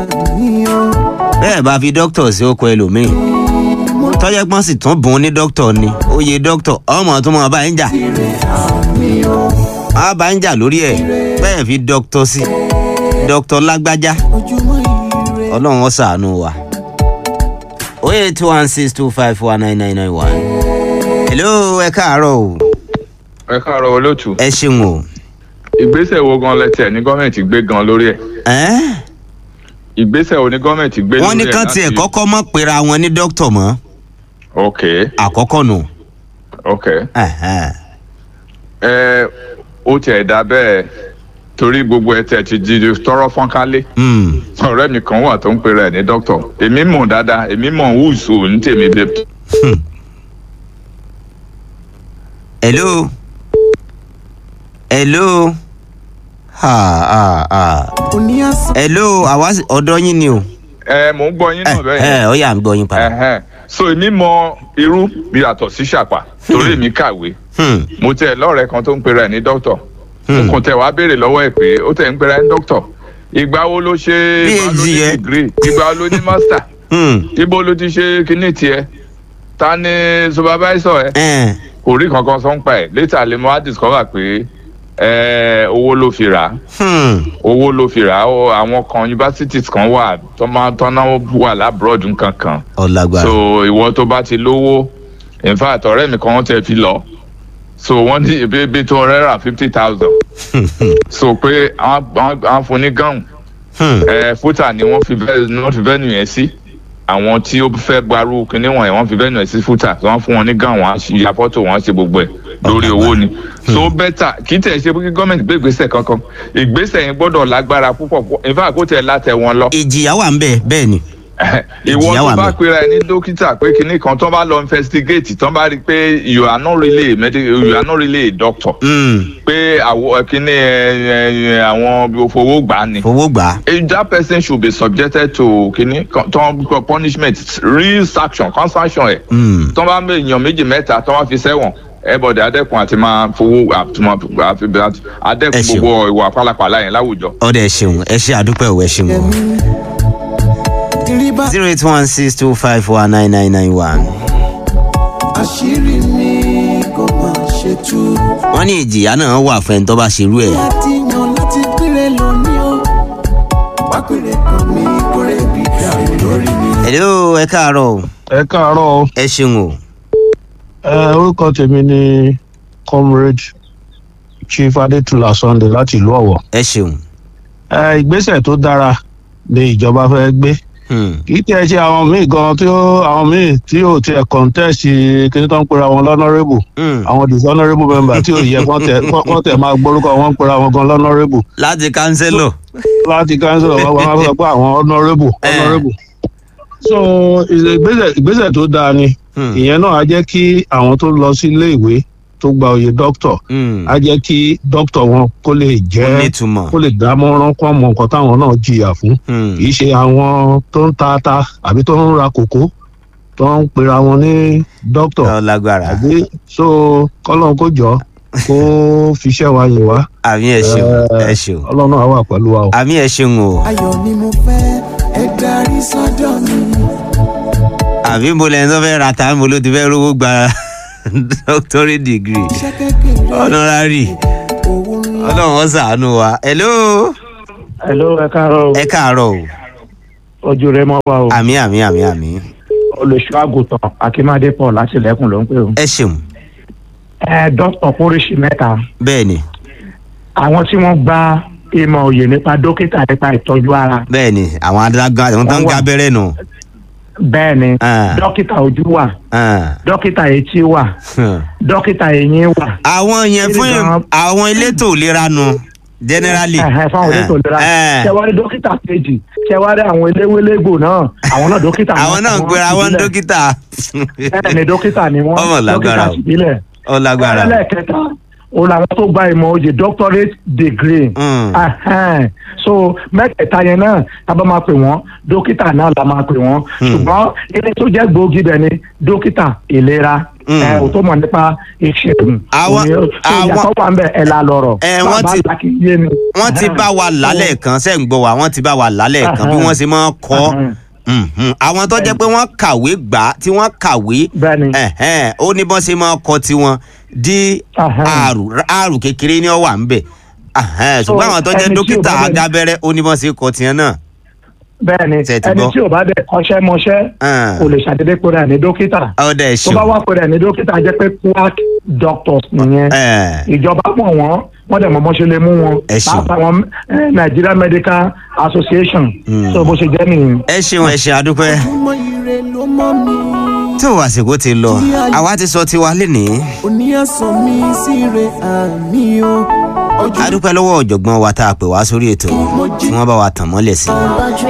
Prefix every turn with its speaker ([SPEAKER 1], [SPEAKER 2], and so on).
[SPEAKER 1] bẹ́ẹ̀ bá fi dókítà sí oko ẹlòmíì tọ́jẹ́ pọ́n sì tún bùn ní dókítà ni oyè dókítà ọmọ tó mọ̀ bá ń jà á bá ń jà lórí ẹ̀ bẹ́ẹ̀ fi dókítà sí dókítà lágbájá ọlọ́run ó ṣàánú wa oye two one six two five four nine nine nine one hello ẹ káàárọ̀ o
[SPEAKER 2] ẹ káàárọ̀ olóòtú
[SPEAKER 1] ẹ ṣeun o
[SPEAKER 2] ìgbésẹ̀ wo gan lẹ́tẹ̀ ní gọ́ọ̀mẹ̀ntì gbé gan lórí ẹ̀
[SPEAKER 1] ẹ́n
[SPEAKER 2] ìgbésẹ̀ wo ní gọ́ọ̀mẹ̀ntì gbé lórí ẹ̀
[SPEAKER 1] wọ́n ní kán tiẹ̀ kọ́kọ́ mọ̀ pera wọn ní dókítà mọ́
[SPEAKER 2] ok
[SPEAKER 1] àkọ́kọ́ nù.
[SPEAKER 2] ok
[SPEAKER 1] Ẹ̀hẹ́n.
[SPEAKER 2] ẹ ó tiẹ̀ dá bẹ́ẹ̀ torí gbogbo ẹ̀ tẹ̀ ti di tọrọ fọ́nkálé
[SPEAKER 1] Hmm.
[SPEAKER 2] ọ̀rẹ́ mi kan wà tó ń pera ẹ̀ ní dókítà èmi mọ̀ dáadáa èmi mọ̀ wúùsù ní tèmi bẹ́ẹ̀
[SPEAKER 1] hello hello ha ha ha hello àwa sì- ọ̀dọ̀ yín ni o.
[SPEAKER 2] ẹ mò ń gbọ́ yín náà bẹ́ẹ̀
[SPEAKER 1] ẹ
[SPEAKER 2] yẹn
[SPEAKER 1] ọ yà ń gbọ́ yín padà.
[SPEAKER 2] Ẹ̀hẹ́n. so èmi mọ irú bí yàtọ̀ sí ṣàpà torí èmi kàwé
[SPEAKER 1] Hmm.
[SPEAKER 2] mo tẹ lọ́rẹ̀ẹ́ kan tó ń pera ẹ̀ ní dókítà
[SPEAKER 1] Hmm.
[SPEAKER 2] mo kàn tẹ wàá béèrè lọ́wọ́ ẹ̀ pé ó tẹ̀ ń pera ẹ̀ ní dókítà ìgbà wo ló ṣe ìgbà wo ló ní
[SPEAKER 1] yẹn.
[SPEAKER 2] degree ìgbà wo ló ní master
[SPEAKER 1] Hmm.
[SPEAKER 2] ibo ló ti ṣe kíní tiẹ̀ ta ni supervisor ẹ
[SPEAKER 1] Ẹn.
[SPEAKER 2] kò rí kankan sọ ń pa ẹ̀ later lè mọ á discover pé ẹ, owó ló fi rà á
[SPEAKER 1] Hmm.
[SPEAKER 2] owó ló fi rà á ó, àwọn kan universities kan wà tó máa tọ́nà wà lábúròdù nǹkan kan
[SPEAKER 1] ọ̀làgbà.
[SPEAKER 2] so ìwọ tó bá ti lówó in fact ọ̀rẹ́ mi kan tẹ fi lọ so wọ́n ní ibi ibi tó rẹ́ rà fifty thousand so pé àwọn àwọn- àwọn fún ní gáùn
[SPEAKER 1] Hmm.
[SPEAKER 2] ẹ fúta ni wọ́n fi vẹ́ ni wọ́n fi vẹ́nu yẹn sí àwọn tí ó fẹ́ gbarú kinní wọ̀nyẹn wọ́n fi vẹ́nu yẹn sí fúta wọ́n fún wọn ní gáùn wọ́n á ṣe- ya fọ́tò wọ́n á ṣe gbogbo ẹ̀ lórí owó ni so bẹ́tà kì í tẹ̀ ṣe pé kí gọ́ọ̀mẹ̀ntì gbé ìgbésẹ̀ kankan ìgbésẹ̀ yẹn gbọ́dọ̀ lágbára púpọ̀ púpọ̀ in fact kó tẹ̀ látẹ̀ wọn lọ
[SPEAKER 1] ìjìyà wà ń bẹ̀ bẹ́ẹ̀ ni.
[SPEAKER 2] ìwọ
[SPEAKER 1] Ìjìyà wà
[SPEAKER 2] tó bá
[SPEAKER 1] ńbẹ̀.
[SPEAKER 2] pera ẹ ní dókítà pé kinní kan tó bá lọ investigate tó bá rí i pé you are not really a medical you are not really a doctor
[SPEAKER 1] Hmm.
[SPEAKER 2] pé àwọ kinní ẹ, ẹ, ẹ, àwọn fowó gbà á ni
[SPEAKER 1] fowó gbà á.
[SPEAKER 2] Eh, that person should be subjected to kinní kan- tó ń punishment real sanction kan sanction ẹ
[SPEAKER 1] Hmm.
[SPEAKER 2] tó bá mú èèyàn méjì mẹ́ta tó wá fi sẹ́wọ̀n ẹbọdẹ adẹkùn àti máa fowó àtúmọ̀
[SPEAKER 1] Ẹ
[SPEAKER 2] adẹkùn
[SPEAKER 1] ṣeun.
[SPEAKER 2] gbogbo ìwà pálapàla yẹn láwùjọ.
[SPEAKER 1] ọ̀dẹ̀ ẹ ṣeun ẹ ṣe àdúpẹ́ ò ẹ ṣeun o. zero eight one six two five four nine nine nine one.
[SPEAKER 3] àṣírí mi kò má ṣe tú.
[SPEAKER 1] wọ́n ní ìjìyà náà wà fún ẹni tó bá ṣerú ẹ̀.
[SPEAKER 3] láti yan láti péré lónìí o. wá péré kan mi kórè bí dàrú lórí mi.
[SPEAKER 1] hello ẹ káàárọ̀ o
[SPEAKER 4] ẹ káàárọ̀ o.
[SPEAKER 1] ẹ ṣeun o.
[SPEAKER 4] ẹ orúkọ tèmi ni comrade chief adétúlà sunday láti ìlú ọ̀wọ̀.
[SPEAKER 1] ẹ ṣeun.
[SPEAKER 4] ẹ ìgbésẹ̀ tó dára ni ìjọba fẹ́ gbé
[SPEAKER 1] Hmm.
[SPEAKER 4] kì í tiẹ̀ ṣe àwọn míì gan tí ó àwọn míì tí ò tiẹ̀ contest kí ní tó ń pera wọn lọ́nọ́rẹ́bù
[SPEAKER 1] Hmm.
[SPEAKER 4] àwọn dishonourable member tí ò yẹ kán tẹ̀ kán tẹ̀ máa gbórúkọ wọn ń pera wọn gan lọ́nọ́rẹ́bù
[SPEAKER 1] láti kánsẹ́lọ̀.
[SPEAKER 4] láti council of wọn máa sọ pé àwọn honourable
[SPEAKER 1] Eh.
[SPEAKER 4] honourable so ìgbésẹ̀ ìgbésẹ̀ tó dáa ni
[SPEAKER 1] Hmm.
[SPEAKER 4] ìyẹn náà á jẹ́ kí àwọn tó lọ sí ilé ìwé tó gba oyè dókítọ̀
[SPEAKER 1] Hmm.
[SPEAKER 4] á jẹ́ kí dókítọ̀ wọn kó lè
[SPEAKER 1] ó
[SPEAKER 4] jẹ́
[SPEAKER 1] nítumọ̀.
[SPEAKER 4] kó lè dámọ̀ràn kó mọ nǹkan táwọn náà jìyà fún
[SPEAKER 1] Hmm.
[SPEAKER 4] kì í ṣe àwọn tó ń ta ata àbí tó ń ra kòkó tó ń pera wọn ní dókítọ̀
[SPEAKER 1] ọ lágbára.
[SPEAKER 4] àbí so kọ́lọ́n kó jọ kó fiṣẹ́ wa yè wá
[SPEAKER 1] àmì ẹ ṣeun
[SPEAKER 4] Eh,
[SPEAKER 1] ẹ ṣeun.
[SPEAKER 4] ọlọ́run á wà pẹ̀lú wa o.
[SPEAKER 1] àmì ẹ ṣeun o.
[SPEAKER 3] ayọ̀ ni mo fẹ́ ẹ darí sọ́dọ̀ mi.
[SPEAKER 1] àbí mo lẹ́yìn tó fẹ́ ra ta mo ló ti fẹ́ rówó gba doctorate degree
[SPEAKER 3] iṣẹ́ kékeré
[SPEAKER 1] honorary
[SPEAKER 3] owó ńlá.
[SPEAKER 1] ọlọ́run ó ṣàánú wa. hello
[SPEAKER 5] Hello, ẹ káàárọ̀
[SPEAKER 1] ẹ káàárọ̀ o.
[SPEAKER 5] ojú rẹ mọ́ wa o.
[SPEAKER 1] àmì àmì àmì àmì
[SPEAKER 5] olùṣọ́ àgùntàn akínmádé paul láti ilẹ̀kùn ló ń pè o.
[SPEAKER 1] ẹ ṣeun
[SPEAKER 5] ẹ dókítà póríṣi mẹ́ta
[SPEAKER 1] bẹ́ẹ̀ ni
[SPEAKER 5] àwọn tí wọ́n gba ìmọ̀ òye nípa dókítà nípa ìtọ́jú ara
[SPEAKER 1] bẹ́ẹ̀ ni àwọn adágún àwọn tó ń
[SPEAKER 5] Wọ́n wà.
[SPEAKER 1] gá abẹ́rẹ́ nù.
[SPEAKER 5] bẹ́ẹ̀ ni
[SPEAKER 1] Ah.
[SPEAKER 5] dókítà ojú wà
[SPEAKER 1] Ah.
[SPEAKER 5] dókítà etí wà
[SPEAKER 1] Hmm.
[SPEAKER 5] dókítà eyín wà.
[SPEAKER 1] àwọn yẹn fún
[SPEAKER 5] Kí ni gan-
[SPEAKER 1] àwọn elétò ìlera nu generally.
[SPEAKER 5] Ẹ̀hẹ̀, fáwọn elétò ìlera
[SPEAKER 1] Eh.
[SPEAKER 5] ṣẹwárí dókítà kejì ṣẹwárí àwọn eléwélégbò náà àwọn náà dókítà
[SPEAKER 1] àwọn náà ń pera wọn
[SPEAKER 5] ìbílẹ̀.
[SPEAKER 1] dókítà.
[SPEAKER 5] bẹ́ẹ̀ ni dókítà ni wọ́n
[SPEAKER 1] Ọmọ lágbára
[SPEAKER 5] dókítà
[SPEAKER 1] o.
[SPEAKER 5] ìbílẹ̀.
[SPEAKER 1] ó lágbára.
[SPEAKER 5] ẹlẹ́ẹ̀kẹta òun làwọn tó gba ìmọ̀ oyè doctorate degree.
[SPEAKER 1] Mm.
[SPEAKER 5] Ahẹ́n. so mẹ́tẹ̀ẹ̀ta yẹn náà a bá máa pè wọ́n dókítà náà la máa pè wọ́n ṣùgbọ́n ilé tó jẹ́ gbòógì bẹ̀ ni dókítà ìlera
[SPEAKER 1] Mm.
[SPEAKER 5] ẹ ò tó mọ̀ nípa ìṣègùn
[SPEAKER 1] Àwọn-
[SPEAKER 5] òní- so
[SPEAKER 1] àwọn-
[SPEAKER 5] ìyàtọ̀ wà ń bẹ̀ ẹ̀ la lọ̀rọ̀
[SPEAKER 1] Ẹ, wọ́n
[SPEAKER 5] bàbá
[SPEAKER 1] ti-
[SPEAKER 5] àgbà kì í yé ni.
[SPEAKER 1] wọ́n ti bá wa lálẹ́ kan ṣe ń gbọ́ wa wọ́n ti bá wa lálẹ́ kan bí wọ́n ṣe máa ń kọ́ Mhm. àwọn tó jẹ́ pé wọ́n kàwé gbà á, tí wọ́n kàwé
[SPEAKER 5] bẹ́ẹ̀ni
[SPEAKER 1] ẹ̀hẹ́n, ó ní bọ́n ṣe máa kọ́ tiwọn dí
[SPEAKER 5] Ẹ̀hẹ́n.
[SPEAKER 1] àrù àrù kékeré ní ọ̀wà ń bẹ̀ Ẹ̀hẹ́n,
[SPEAKER 5] So,
[SPEAKER 1] ṣùgbọ́n àwọn tó jẹ́
[SPEAKER 5] ẹni tí ò
[SPEAKER 1] dókítà
[SPEAKER 5] bá dẹ̀-
[SPEAKER 1] agábẹ́rẹ́ ó ní bọ́n ṣe kọ́ tiẹ̀ náà.
[SPEAKER 5] bẹ́ẹ̀ni
[SPEAKER 1] Ṣé ẹ ti
[SPEAKER 5] ẹni
[SPEAKER 1] gbọ́?
[SPEAKER 5] tí ò bá dẹ̀ kọ́ṣẹ́ mọṣẹ́
[SPEAKER 1] Ẹ̀hẹ́n.
[SPEAKER 5] kò lè ṣàdédé pé rẹ̀ ní dókítà
[SPEAKER 1] ọ̀dà
[SPEAKER 5] tó
[SPEAKER 1] ẹ̀ṣọ́
[SPEAKER 5] bá wà pé rẹ̀ ní dókítà jẹ́ pé quack doctors nìyẹn ìjọba mọ̀ wọ́n wọ́n dẹ̀ mọ̀ bó ṣe lè mú wọn
[SPEAKER 1] Ẹ ṣeun.
[SPEAKER 5] pàápàá wọn eh, Nigeria Medical Association
[SPEAKER 1] Mm.
[SPEAKER 5] so bó ṣe jẹ́ nìyẹn.
[SPEAKER 1] ẹ ṣeun ẹ ṣe àdúpẹ́
[SPEAKER 3] ojúmọ́ ire ló mọ́ mi
[SPEAKER 1] tó àsìkò ti lọ àwa ti sọ tiwa lénìí
[SPEAKER 3] oníyàsán mi sí re àmì o ojú
[SPEAKER 1] àdúpẹ́ lọ́wọ́ ọ̀jọ̀gbọ́n wa tá a pè wá sórí ètò tí wọ́n bá wa tàn mọ́lẹ̀ sí i.